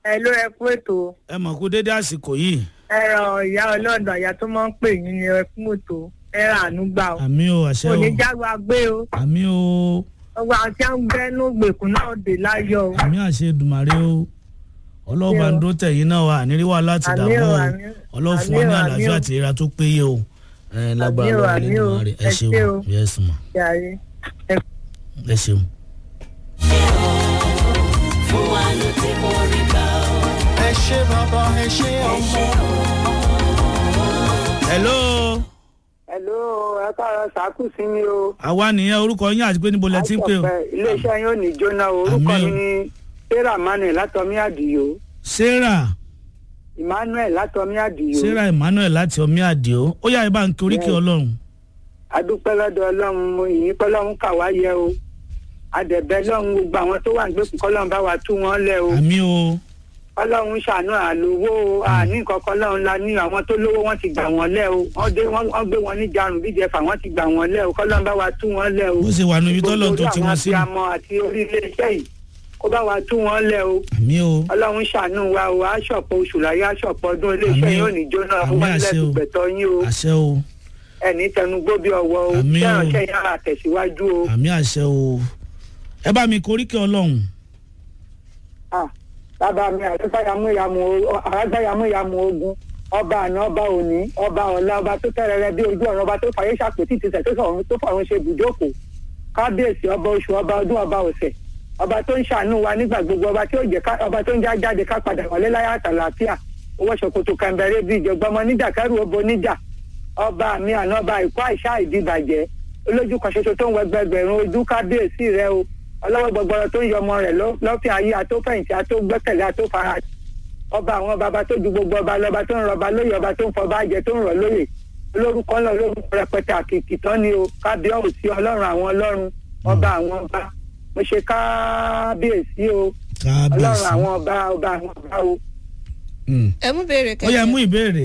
ẹ ló ẹ kú ètò ẹ mọ̀ kó dédé àsìkò yìí ẹ ràn ìyá ọlọ́dọ̀ àyà tó máa ń pè yín ni ẹ kú ètò ẹ rà àánú gbà o àmì o àṣẹ kò o ní jágba gbé o àmì o gbogbo àwọn tí wọn ń gbẹnú gbèkùn náà dé láyọ̀ o àmì àṣẹ Èdùmàrè o ọlọ́ọ̀bà ń dó tẹ̀yìn náà wà níríwá láti Àmì dààmú o, o àmì o. ọlọ́ọ̀fún wa ní Àmì o, àlàáfíà àmì o. àti ìlera tó péye o ẹ lágbára Àmì o, lọ́wọ́ àmì o. Elédùmarè ẹ Ẹ ṣeun ṣé o. yẹ́sùn mọ̀ jàre ẹ ẹ ṣeun. fún wa ló ti mọ rí gbà ó. ẹ ṣe bàbá ẹ ṣe ẹ ọmọ. ṣe hello Hello, ẹ káàárọ̀ sàkú sí mi o. àwa nìyẹn orúkọ yín àti pé níbo lẹ ti ń pè o Àìsọ̀pẹ́, iléeṣẹ́ yín ò ní jóná o. orúkọ Àmín o. mi ni sarah manuel látọmí àdìyó sarah emmanuel látọmí àdìyó. sarah emmanuel láti ọmí àdìo ó yá ibà ń kí oríkì ọlọ́run adúpẹ́ lọ́dọ̀ ọlọ́run mo yìn pé ọlọ́run kà wá yẹ o. adẹ̀bẹ́ lọ́run gbogbo àwọn tó wà ń gbèkùn kọ́lọ́run bá wa tú wọn lẹ̀ o. àmì o ọlọ́run ṣàánú àlówó o àní nǹkan kan lọ́run la ní àwọn tó lówó wọ́n ti gbà wọ́n lẹ̀ o. wọ́n dé wọ́n wọ́n gbé wọn ní jarun bíi jẹfà wọ́n ti gbà wọ́n lẹ̀ o kọ́lọ́run bá wa tú wọn lẹ̀ o. bó ṣe wà níbi tọ́lọ̀ tó ti Gbogbo wọ́n orí sí àwọn abiyamọ àti orí iléeṣẹ́ yìí kó bá wa tú wọn lẹ̀ o. àmì o ọlọ́run ṣàánú wa o aṣọ̀pọ̀ oṣù láyé aṣọ̀pọ̀ ọdún iléeṣẹ́ Àmín. yóò ní jóná Àmín wọ́n àṣẹ o. lẹ́sùn gbẹ̀tọ̀ yín o àṣẹ o ẹni tẹnugbó bí ọwọ́ o Àmín o. kẹ́rànṣẹ́ yàrá tẹ̀síwájú o. àmì àṣẹ o ẹ bá mi kí oríkì ọlọ́run Ah, bàbá mi àrágbáyàmúyàmú ogun ọba àná ọba òní ọba ọ̀la ọba tó tẹ́rẹ̀rẹ́ bí ojú ọ̀run ọba tó fàyè ṣàpètì tìtẹ̀ tó fọ̀run tó fọ̀run ṣe ibùjókòó kábíyèsí ọba oṣù ọba ọdún ọba ọ̀sẹ̀ ọba tó ń ṣàánú wa nígbà gbogbo ọba tí ó jẹ ká ọba tó ń já jáde ká padà wọlé láyà àtàlàáfíà owó ṣòkòtò kẹmbẹrẹ bíi ìjọgbọmọ níjà kẹrù obo níjà ọba mi àná ọba ìkó àìsá ìdìbàjẹ́ olójú kan ṣoṣo tó ń wẹgbẹgbẹ̀rún ojú kábíyèsí rẹ o ọlọ́wọ́ gbọgbọrọ tó ń yọ ọmọ rẹ̀ lọ- lọ́fìn ayé atófẹ̀yìntì atógbẹ́kẹ̀lé atófara ọba àwọn baba tó ju gbogbo ọba lọba tó ń rọba lóye ọba tó ń fọba jẹ tó ń rọ lóye olórúkọ ńlọ olórúkọ rẹpẹtẹ àkìkì tán ni o kábíyèsí ọlọ́run àwọn ọlọ́run ọba àwọn ọba mo ṣe kábíyèsí o ọlọ́run kábíyèsí àwọn ọba ọba àwọn ọba o. Mm. ẹ mú béèrè ó yá kẹjọ mú ìbéèrè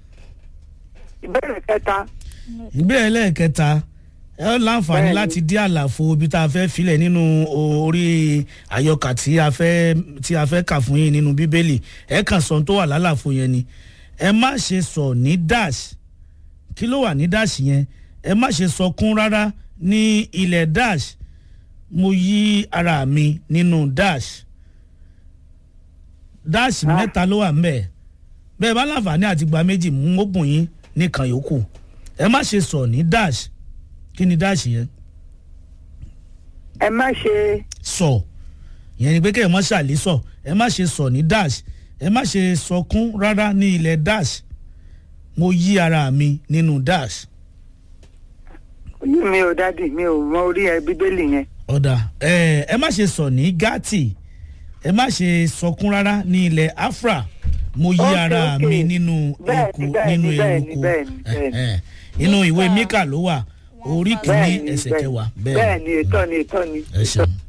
ìbéèrè kẹta ìbéèrè lẹ́ẹ̀kẹta ẹ ó láǹfààní Bẹ́ẹ̀ni. láti dí àlàfo ibi tá a fẹ́ filẹ̀ nínú orí àyọkà tí a fẹ́ tí a fẹ́ kà fún yín nínú bíbélì ẹ kàn sọ ohun tó wà lálàfo yẹn ni ẹ má ṣe sọ ní dash kí ló wà ní dash yẹn ẹ má ṣe sọ kún rárá ní ilẹ̀ dash mo yí ara mi nínú dash dash Ah. mẹ́ta ló wà ńbẹ̀ bẹ́ẹ̀ bá láǹfààní àti gba méjì mú ó bùn yín nìkan yòókù ẹ má ṣe sọ ní dash kí ni dash yẹn ẹ má ṣe sọ ìyẹn ni pé kẹ́ ẹ má ṣàlẹ́ sọ ẹ má ṣe sọ ní dash ẹ má ṣe sọkún rárá ní ilẹ̀ dash mo yí ara mi nínú dash oyún mi ò dádì mi ò mọ orí ẹ bíbélì yẹn. ọ̀dà ẹ ẹ má ṣe sọ ní gati ẹ má ṣe sọkún rárá ní ilẹ̀ afra mo yí Okay, ara okay. mi nínú Bẹ́ẹ̀ni, eku bẹ́ẹ̀ni, nínú bẹ́ẹ̀ni, eruku bẹ́ẹ̀ni, bẹ́ẹ̀ni. Eh, eh. inú ìwé mika ló wà orí kìíní bẹ́ẹ̀ni ẹsẹ̀ bẹ́ẹ̀ni. kẹwàá bẹ́ẹ̀ni ètò ni ètò ni. ẹ ṣeun